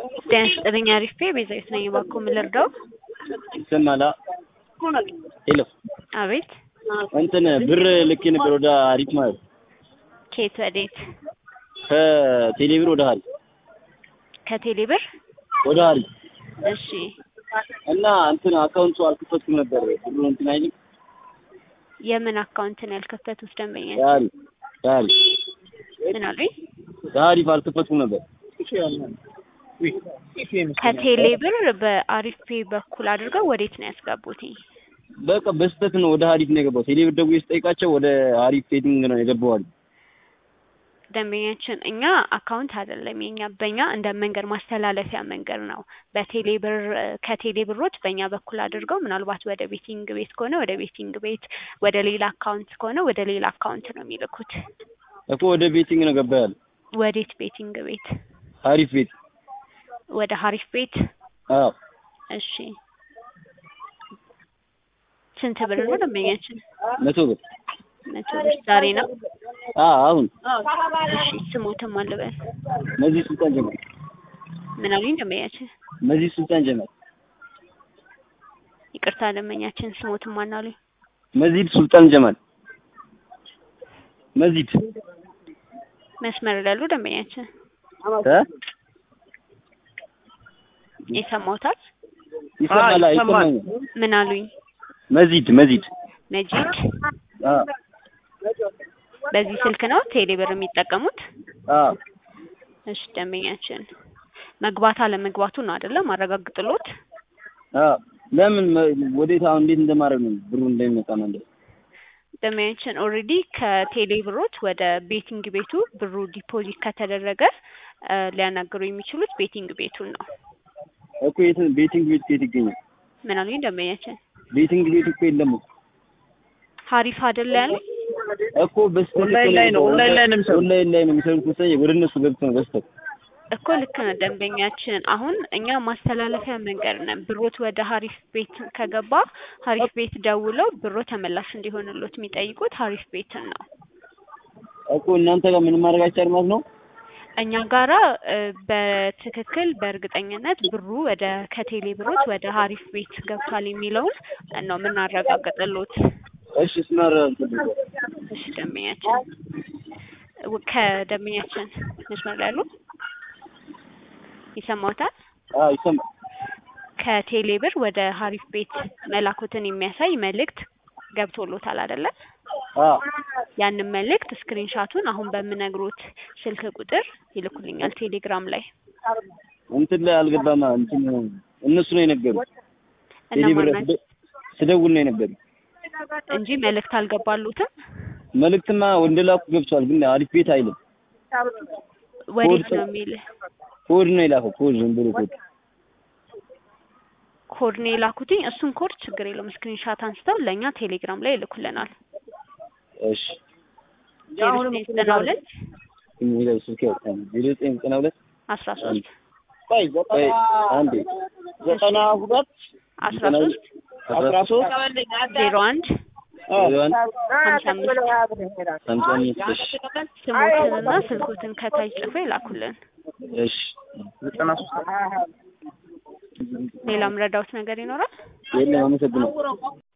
ጤና ይስጥልኝ አሪፍ ቤዛዊት ነኝ። እባክዎ ምን ልርዳው? ይሰማላ? ሄሎ አቤት። እንትን ብር ልኬ ነበር ወደ ሀሪፍ ማለት ከየት ወዴት? ከቴሌ ብር ወደ ሀሪፍ ከቴሌ ብር? ወደ ሀሪፍ እሺ እና እንትን አካውንቱ አልከፈትኩም ነበር ብሩ እንትን አይልም የምን አካውንት ነው ያልከፈቱት ደንበኛ? የሀሪፍ የሀሪፍ ምን አሉኝ? የሀሪፍ አልከፈትኩም ነበር ከቴሌ ብር በአሪፍ ፔ በኩል አድርገው ወዴት ነው ያስገቡት? በቃ በስህተት ነው ወደ ሀሪፍ ነው የገባው። ቴሌ ብር ደውዬ ስጠይቃቸው ወደ ሀሪፍ ሴቲንግ ነው የገባው አሉ። ደንበኛችን እኛ አካውንት አይደለም የኛ በእኛ እንደ መንገድ ማስተላለፊያ መንገድ ነው። በቴሌ ብር ከቴሌ ብሮች በእኛ በኩል አድርገው ምናልባት ወደ ቤቲንግ ቤት ከሆነ ወደ ቤቲንግ ቤት፣ ወደ ሌላ አካውንት ከሆነ ወደ ሌላ አካውንት ነው የሚልኩት። እኮ ወደ ቤቲንግ ነው ገባ ያለ ወዴት ቤቲንግ ቤት? ሀሪፍ ቤት ወደ ሀሪፍ ቤት። አዎ እሺ ስንት ብር ነው ደንበኛችን? መቶ ብር መቶ ብር ዛሬ ነው። አዎ አሁን እሺ ስሞትም አልበል መዚህ ሱልጣን ጀማል ምን አሉኝ ደንበኛችን? መዚህ ሱልጣን ጀማል ይቅርታ ደንበኛችን ስሞትም ማን አሉኝ? መዚድ ሱልጣን ጀማል መዚድ መስመር ላይ ያሉ ደንበኛችን እ ይሰማዎታል? ይሰማል ይሰማኛል። ምን አሉኝ? መዚድ መዚድ መጂድ አዎ በዚህ ስልክ ነው ቴሌ ብር የሚጠቀሙት? አዎ እሺ ደንበኛችን መግባት አለመግባቱ ነው አይደለም ማረጋግጥሎት። አዎ ለምን መ- ወዴት አሁን እንዴት እንደማድረግ ነው ብሩ እንደሚመጣ ነው እንደ ደንበኛችን ኦልሬዲ ከቴሌ ብሮች ወደ ቤቲንግ ቤቱ ብሩ ዲፖዚት ከተደረገ እ ሊያናግሩ የሚችሉት ቤቲንግ ቤቱን ነው። እኮ የት ቤቲንግ ቤት ከየት ይገኛል? ምን አሉኝ ደንበኛችን? ቤቲንግ ቤት እኮ የለም እኮ ሀሪፍ አይደለ ያሉኝ? እኮ በስተት ኦንላይን ላይ ነው ኦንላይን ላይ ነው የሚሰሩት። ኦንላይን ላይ ነው የሚሰሩት መሰለኝ ወደ እነሱ ገብቶ ነው በስተት እኮ ልክ ነው ደንበኛችን። አሁን እኛ ማስተላለፊያ መንገድ ነን። ብሮት ወደ ሀሪፍ ቤት ከገባ ሀሪፍ ቤት ደውለው ብሮ ተመላሽ እንዲሆንሎት የሚጠይቁት ሀሪፍ ቤትን ነው። እኮ እናንተ ጋር ምንም ማድረግ አይቻልም ማለት ነው። እኛ ጋራ እ በትክክል በእርግጠኝነት ብሩ ወደ ከቴሌ ብሮች ወደ ሀሪፍ ቤት ገብቷል የሚለውን ነው የምናረጋግጥሎት። እሺ ስናረ እሺ ደንበኛችን ው- ከደንበኛችን መስመር ላይ ያሉ ይሰማዎታል? አዎ ይሰማ ከቴሌ ብር ወደ ሀሪፍ ቤት መላኩትን የሚያሳይ መልእክት ገብቶሎታል አይደለ? አዎ ያንን መልእክት ስክሪንሻቱን አሁን በምነግሮት ስልክ ቁጥር ይልኩልኛል ቴሌግራም ላይ። እንትን ላይ አልገባማ እንትን እነሱ ነው የነገሩት። ቴሌ ብር እነማን ናቸው ስደውል ነው የነገሩት። እንጂ መልእክት አልገባሉትም። መልእክትማ ወንደ ላኩ ገብቷል፣ ግን አሪፍ ቤት አይልም። ወዴት ኮድ ነው የሚል ኮድ ነው የላከው። ኮድ ዝም ብሎ ኮድ ኮድ ነው የላኩትኝ። እሱን ኮድ ችግር የለውም ስክሪንሻት አንስተው ለእኛ ቴሌግራም ላይ ይልኩልናል። እሺ ዜሮ ዘጠኝ ዘጠና ሁለት የሚለው ስልክ ያወጣኝ ዜሮ ዘጠኝ ዘጠና ሁለት አስራ ሶስት ቆይ ቆይ አንዴ ዘጠና ሁለት አስራ ሶስት አስራ ሶስት ዜሮ አንድ ዜሮ አንድ ሀምሳ አምስት ሀምሳ አምስት እሺ ስሞትንና ስልኮትን ከታች ጽፎ ይላኩልን። እሺ ዘጠና ሶስት ሌላም ረዳውት ነገር ይኖራል? የለም አመሰግናለሁ